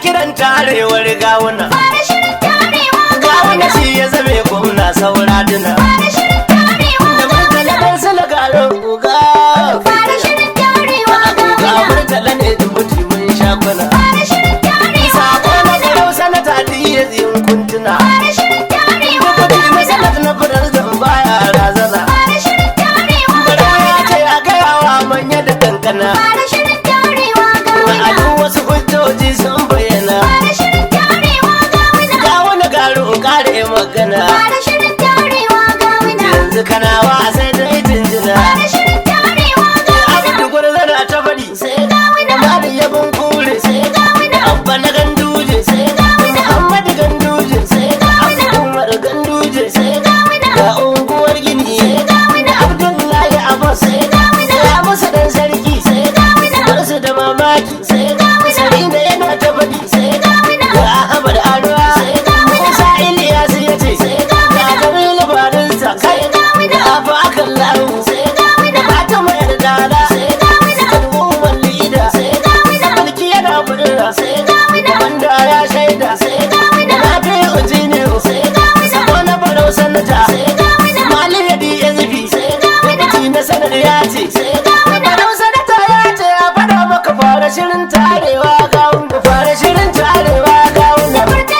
kiran tarewar gawuna Fara shirin tarewa gawuna shi ya zame gwamna saura duna Fara shirin tarewa da murtala dan sala garin uga Fara shirin tarewa ga murtala ne da mutu mun shakuna Fara shirin tarewa sako na garau sanata diya zin kuntuna Fara shirin tarewa Kudi masalat na fadar zan baya razana Fara shirin tarewa Bara ya ce a gaya wa manya da kankana Fara shirin tarewa A duk wasu hujjoji sun bayyana Fara shirin tarewa Ga wani garin kare magana Fara shirin tarewa Yanzu kana wa sai dai jinjina Fara shirin tarewa Abin da gwarzana ta faɗi sai Amma da yabon kure sai Abba na ganduje sai Muhammadu ganduje sai Abdu Umar ganduje sai Ga unguwar gini sai Abdullahi Abbas sai Ya musu dan sarki sai Barsu da mamaki sai Sari da yana ta faɗi sai Ga Ahmad Arwa sai Musa Ilyas ya ce sai Ga Jamilu Barinsa kai Da Abu Akan Lahu sai Da Fatima Yardana sai Da Umar Lida sai Da Mulki yana budura sai Da Banda ya shaida sai Da Nafi Ujini sai Sabo na Barau Sanata sai Mali ya DSP sai Deputy na sanar ya ce sai Barau Sanata ya ce ya faɗa maka fara shirin tarewa ga wanda fara shirin tarewa ga wanda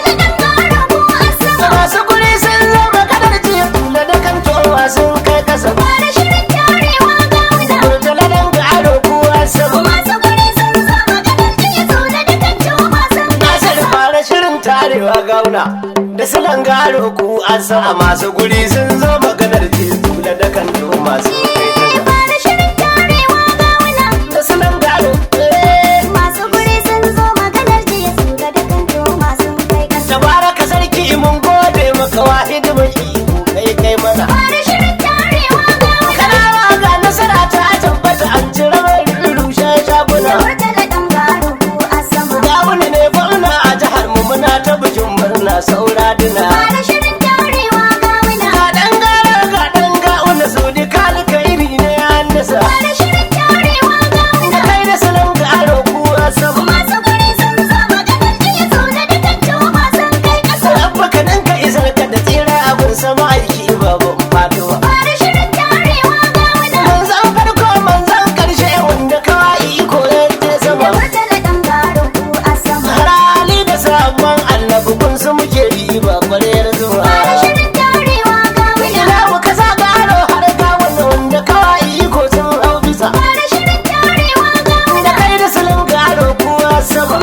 masu kuri sun zama kadar jiya kula da kan towa sun kai kasa murtala dan garo kuwa sama nasar fara shirin tarewa gauna da silan garo ku an sama masu guri sun zo maganar jiya kula da kan towa sun kai kasa da silan garo eh, tabaraka sarki mun gode maka wahidi mai iko kai kai mana kanawa ga nasara ta tabbata an cire mai rushe shaguna ga wani ne gwamna a jihar mu muna ta bikin murna saura dina ga dan gara ga dan ga wanda su di kalkairi ne ya nasa da kai da salon garo kuwa sama rabba ka nan ka isar ka da tsira abin sama aiki baban faduwa manzan farko manzan karshe wanda kawai iko yadda sama harali da sabon annabi kun su muke riba kwarar zuwa ina muka sa garo har ga wanda wanda kawai iko sun hau bisa da kai da salon garo kuwa sama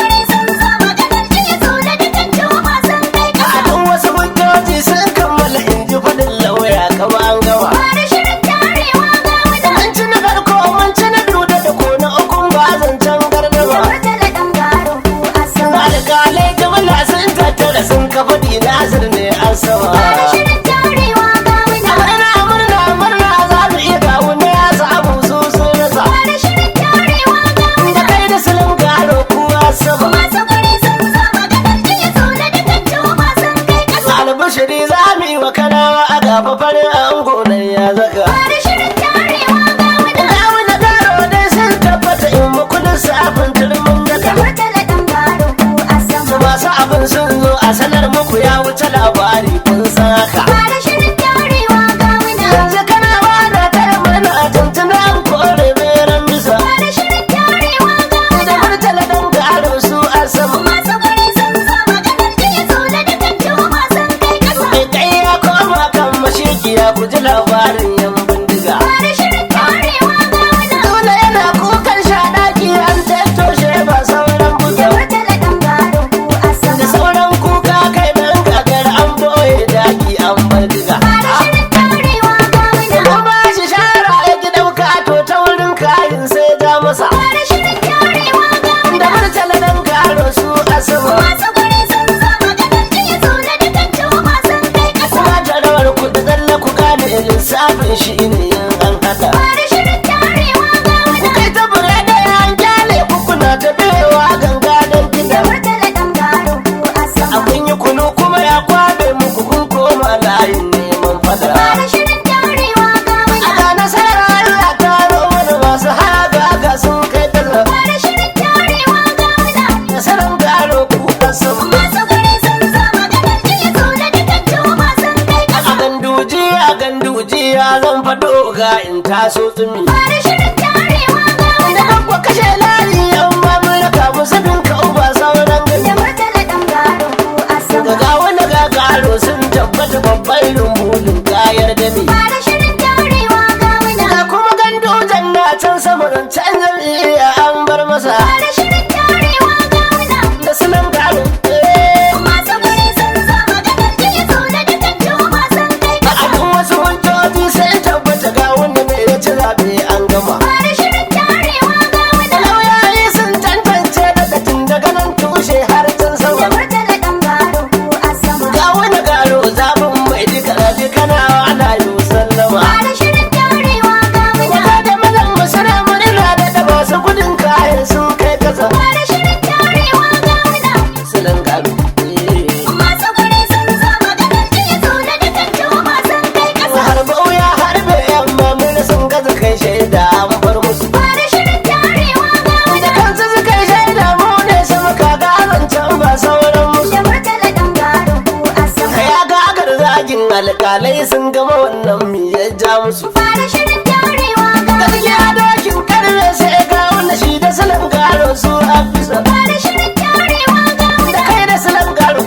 a duk wasu hujjoji sun kammala in ji faɗin lauya kama an gama Mun ci na farko mun ci na biyu da da ko na ukun ba zancen gardama alƙalai jimla sun tattara sun kafa dinazir ne an sama murna murna murna za mu iya gawo ne ya samu su sun rasa da kai da silin garo kuwa sama albashiri za mu yi wa kanawa a gaba farin ango nan ya zaka gawo na garo dai sun tabbata in makudin sabon turmin daga masu abin sun zo a sanar muku ya wuce labari kun san haka yanzu kana ba da taya mana a tuntuna an kore beran bisa da murtala dan garo su a sama mai kai ya koma kan mashigiya ku ji labarin yan bindiga dole yana kukan shaɗaki an tattoshe ba sauran buga da sauran kuka kai dan gagar an boye daki an bindiga kuma shi shara ya ki ɗauka to ta wurin kayan sai ja masa da murtala dan garo su a sama kuma jarawar ku da zalla ku gane lissafin shi ne yin an hada ku kai ta bure da yan kyale ku kuna ta bewa ganga don gida abin yi kunu kuma ya kwabe muku kun koma layin neman fada a ga nasara Allah ta mana masu haga ga sun kai talla nasarar garo jam'iyya an bar masa Fara shirin tarewa gawuna. da sunan gado Masu guri sun zo maganar jiya so da dukan juma sun kai a kasa. duk wasu hujjoji sai tabbata ga wanda mai ya ci zaɓe an gama Fara shirin tarewa gawuna. lauyayi sun tantance daga tun daga nan tushe har can Da sama murtala ɗan gado ko a sama. ga wani garo zaɓin mai duka rabi kana ana yi sallama Fara shirin tarewa gawuna. Wata da mazan masana murna da da masu gudun kayan sun kai kasa Fara shirin tarewa gawuna. sunan gado Masu guri sun zo maganar jiya so da dukan juma sun kai kasa. har bauya har bai yamma mun sun gaza kai shaida an bar musu Fara shirin tarewa da gawuna. kansu suka yi shaida mu ne sama kaga zancen ba sauran musu Da murtala ɗan gado ko a sama. ya gagar zagin alkalai sun gama wannan mi ya ja musu Fara shirin tarewa gawuna. gaskiya dokin karfe sai ga wanda shi da sunan garo su afisa Fara shirin tarewa gawuna. da kai da sunan garo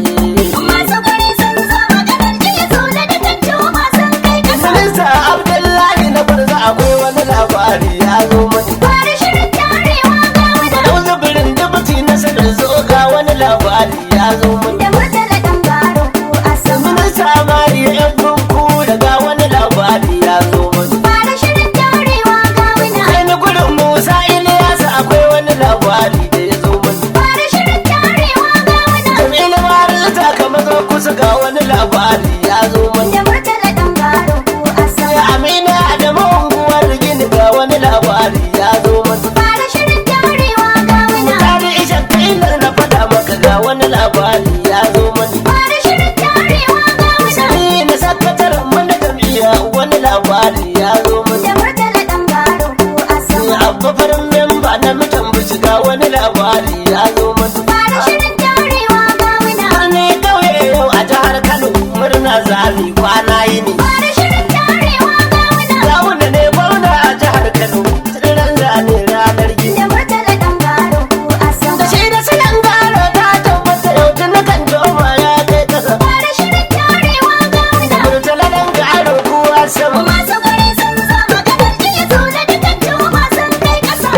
Masu guri sun zo maganar jiya so da dukan juma sun kai kasa. minista abdullahi na barza akwai wani labari ya zo mani Fara shirin tarewa gawuna. Yau zubirin dubuti na sanar zo ga wani labari ya zo mani Da murtala ɗan gado ko a sama. minista mari yan bunku daga wani labari ya zo mani Fara shirin tarewa gawuna. kai ni gurin musa iliyasa akwai wani labari da ya zo mani Fara shirin tarewa gawuna. jami'in marinta kamar zo kusa ga wani labari ya zo mani Da murtala ɗan gado ko a ya sama. amina da unguwar gini ga wani labari ya zo mani Fara shirin tarewa gawuna. tare isha kailar na faɗa maka ga wani labari ya zo mani Fara shirin tarewa gawuna. Ni na sakataren mana jam'iyya wani labari ya zo mani Da murtala ɗan gado ko a Ni sama. abba farin memba na mutan bincika wani labari ya zo mani Fara shirin tarewa gawuna. Ni kauye yau a jihar Kano murna zami kwana yini Fara shirin tarewa gawuna. Gawuna ne gwamna a jihar Kano tsiran zane ranar gini Da murtala ɗan gado ko a Da sama. shi da siyan gano ta tabbata yau tun na kan joma ya kai kasa Fara shirin tarewa Da gawuna. murtala dan gano kuwa sama Masu guri sun zo maganar jiya so da dukan juma sun kai kasa.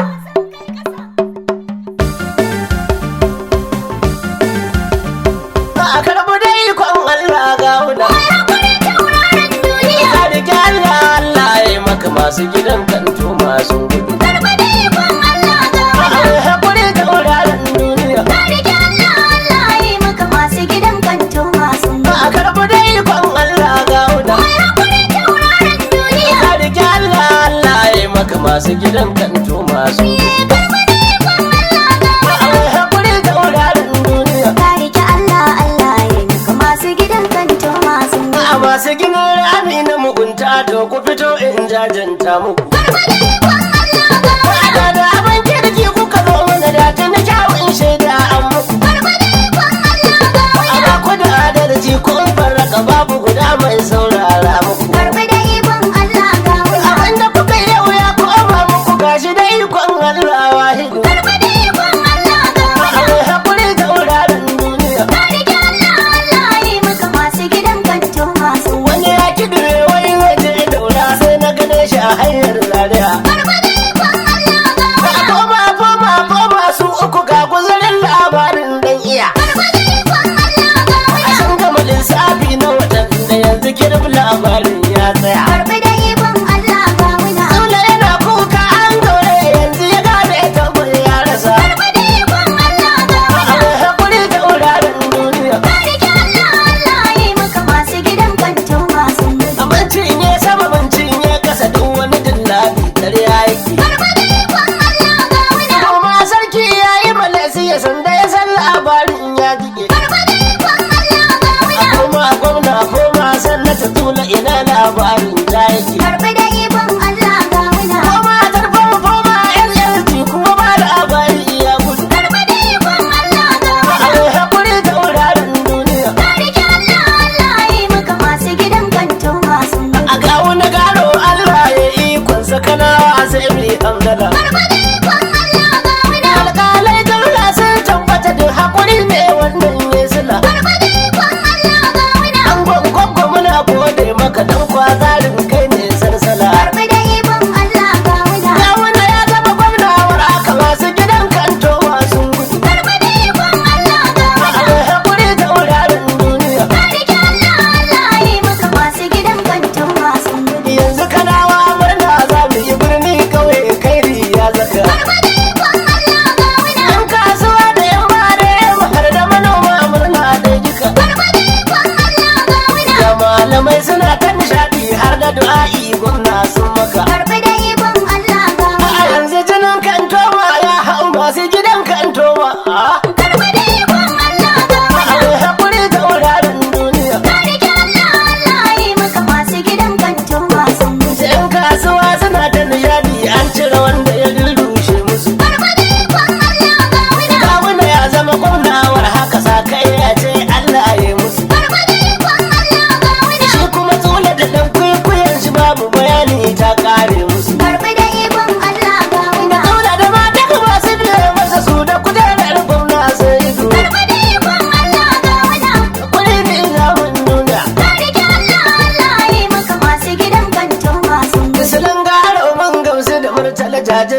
Ba a karɓi dai ikon Allah gawuna Mai hakuri tauraron duniya. Ka rike Allah Allah ya yi maka masu gidan kanto masu gudu Karɓi da ikon Allah A gawuna. ai haƙuri da wuraren duniya Ka rike Allah Allah ya yi maka masu gidan kanto masu Ba a karɓi dai ikon Allah gawuna Mai hakuri tauraron duniya. Ka rike Allah Allah ya yi maka masu gidan kanto masu gudu Karɓi da ikon Allah A gawuna. ai haƙuri da wuraren duniya Ka rike Allah Allah ya yi maka masu gidan kanto masu A masu ginin rami na mugunta to ku fito in jajanta muku Karɓi da ikon Allah gawuna. Da da abin kirki kuka zo mana da ta na kyawun shaida an muku Karɓi da ikon Allah gawuna. Ana ku da adalci kun farraka babu guda mai saurara muku Karɓi da ikon Allah gawuna. Abinda kuka yi yau ya koma muku gashi da ikon Allah wahidu Karɓi da ikon Allah gawuna. Ai haƙuri da wuraren duniya Ka rike Allah Allah ya yi maka masu gidan kanto masu Wani ya kidire wani waje daura sai na gane shi a hanyar zaria Barbada ikon Allah Ba gawuna. koma koma koma su uku ga guzarin labarin dan iya Barbada ikon Allah A gawuna. sun gama lissafi na watan da yanzu kirb labarin ya tsaya Barbada ikon Allah gawuna. Sule yana kuka an gaure yanzu ya gane tabbas ya rasa Barbada ikon Allah gawuna. Ai haƙuri da wuraren duniya Ka rike Allah Allah ya yi maka masu gidan kanto masu Abincin ya sama bincin ya kasa duk wani dillali dare ya yi Barbada ikon Allah gawuna. Kuma sarki ya yi malasi ya sanda ya san labarin ya jike Barbada ikon Allah gawuna. Koma gwamna koma sannata tula ina labarin ta yake Barbada ikon Allah gawuna. Koma tarfon koma LLT kuma ba labari ya gudu Barbada ikon Allah gawuna. Ai haƙuri da wuraren duniya Ka rike Allah Allah ya yi maka masu gidan kanto masu A gawo na gano Allah ya ikon sakanawa sai mai hamdala Barbada ikon Allah gawuna. Alƙalai daula sun tabbata da haƙuri ne wannan ya sila Barbada ikon Allah gawuna. An gwangwangwa muna gode maka dan kwazarin kai ne sarsala Barbada ikon Allah gawuna. Gawuna ya zama gwamna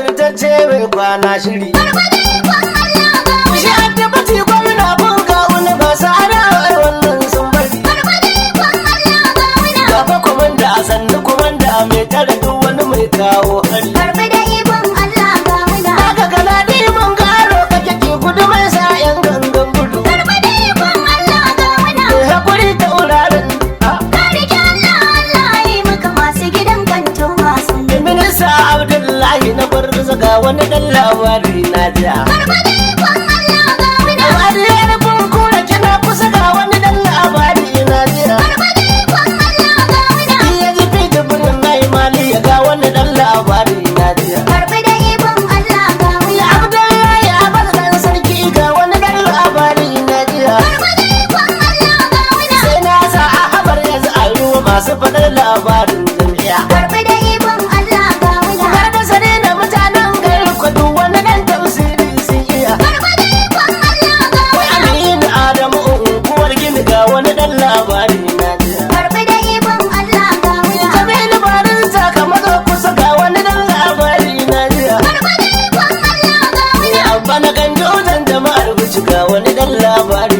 amintacce mai kwana shiri Barbada ikon Allah ga shi muna. a tabbati gwamna kun kawuna ba su adawar wannan sun bari Barbada ikon Allah ga muna. gaba kumanda a sannu kumanda mai tare duk wani mai kawo hari Barbada ikon Allah ga muna. Aka gana mun karo kake ki gudu mai sa yan gangan gudu Barbada ikon Allah ga muna. mai hakuri ta wuraren Ka rike Allah Allah ya yi maka masu gidan kanto masu. minista abdullahi na gwarza ga wani dan labari na jiya Barbada ikon Allah ga muna. Ariyar bunkura kina kusa ga wani dan labari na jiya Barbada ikon Allah ga muna. iya ji fi dubbin mai mali ya ga wani dan labari na jiya Barbada ikon Allah ga muna. abdullahi abar dan sarki ga wani dan labari na jiya Barbada ikon Allah ga muna. sai na sa a habar yanzu a ruwa masu faɗar labarin jami'a Barbada ikon Allah ga muna. Har da sane da mutanen garin kudu wani dan tafsiri sun iya Barbada ikon Allah ga Wai muna. Aminu Adamu unguwar gini ga wani dan labari na jiya Barbada ikon Allah ga muna. Jamilu barin sakamakon kusa ga wani dan labari na jiya Barbada ikon Allah ga muna. Abba na ganjo dan jama'ar bici ga wani dan labari